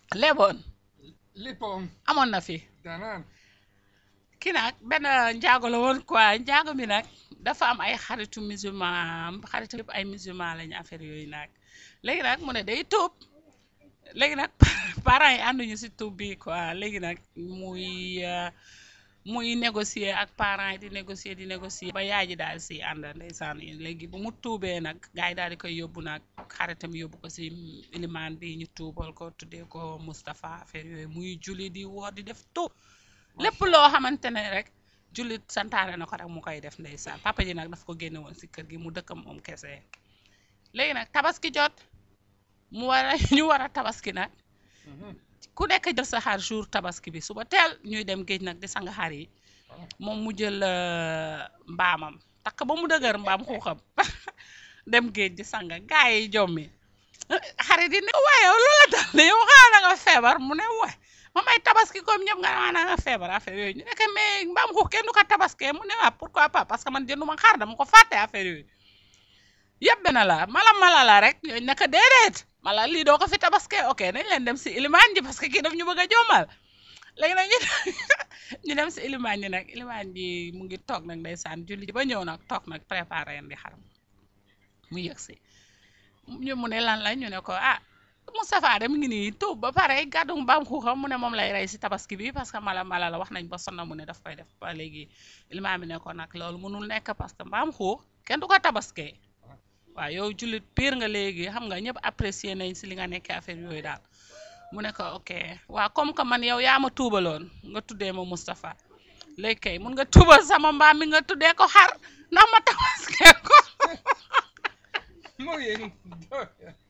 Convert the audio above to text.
leboon lippoom amoon na fi danaan kii nag benn njaago la woon quoi njaago bi nag dafa am ay xaritu musulman xaritu yëpp ay musulman lañu affaire yooyu nag léegi nag mu ne day tuub léegi nag parents yi ànduñu si tuub bi quoi léegi nag muy euh, muy négocier ak parents yi di négocier di négocier ba yaay ji daal si ànd ndeysaan léegi bu mu tuubee nag gars yi daal di koy yóbbu nag xaritam yóbbu ko si ilimaan bi ñu tuubal ko tuddee ko Moustapha affaire yooyu muy julli di woor di def tuub lépp loo xamante ne rek jullit santaane na ko rek mu koy def ndeysaan papa ji nag daf ko génne woon si kër gi mu dëkkam moom kese léegi nag tabaski jot mu war a ñu war a tabaski nag ku nekk jël sa xar jour tabaski bi suba teel ñuy dem géej nag di sang xar yi moom mu jël euh, mbaamam takk ba mu dëgër mbaam xuuxam dem géej di sang gaa yi jommi xarit yi ne waaye yow loola dal ne yow xanaa da nga feebar mu ne waay ma may tabaski comme ñëpp nga naan nga feebar affaire yooyu ñu ne que mais mbaam xuux kenn du ko tabaskee mu ne waa pourquoi pas parce que man jënduma xar dama ko fàtte affaire yooyu yëpp benn la mala mala la rek ñooñu naka déedéet mala lii doo ko fi tabaskee ok nañ leen dem si ilimaan ji parce que kii daf ñu bëgg a jommal léegi nag ñu ñu dem si ilimaan ji nag ilimaan ji mu ngi toog nag ndeysaan julli ji ba ñëw nag toog nag préparé indi xaram mu yëg si ñu mu ne lan la ñu ne ko ah Moustapha de mu ngi nii tuub ba pare gàddu mbaam xuuxam mu ne moom lay rey si tabaski bi parce que mala mala la wax nañ ba sonna mu ne daf koy def ba léegi ilimaan bi ne ko nag loolu mënul nekk parce que mbaam xuux kenn du ko tabaskee waaw yow jullit pire nga léegi xam nga ñëpp apprécier nañ si li nga nekkee affaire yooyu daal mu ne ko ok waaw comme que man yow yaa ma tuubaloon nga tuddee ma Moustapha léegi kay mun nga tuubal sama mbaam mi nga tuddee ko xar ndax ma tabaskee ko mu ngi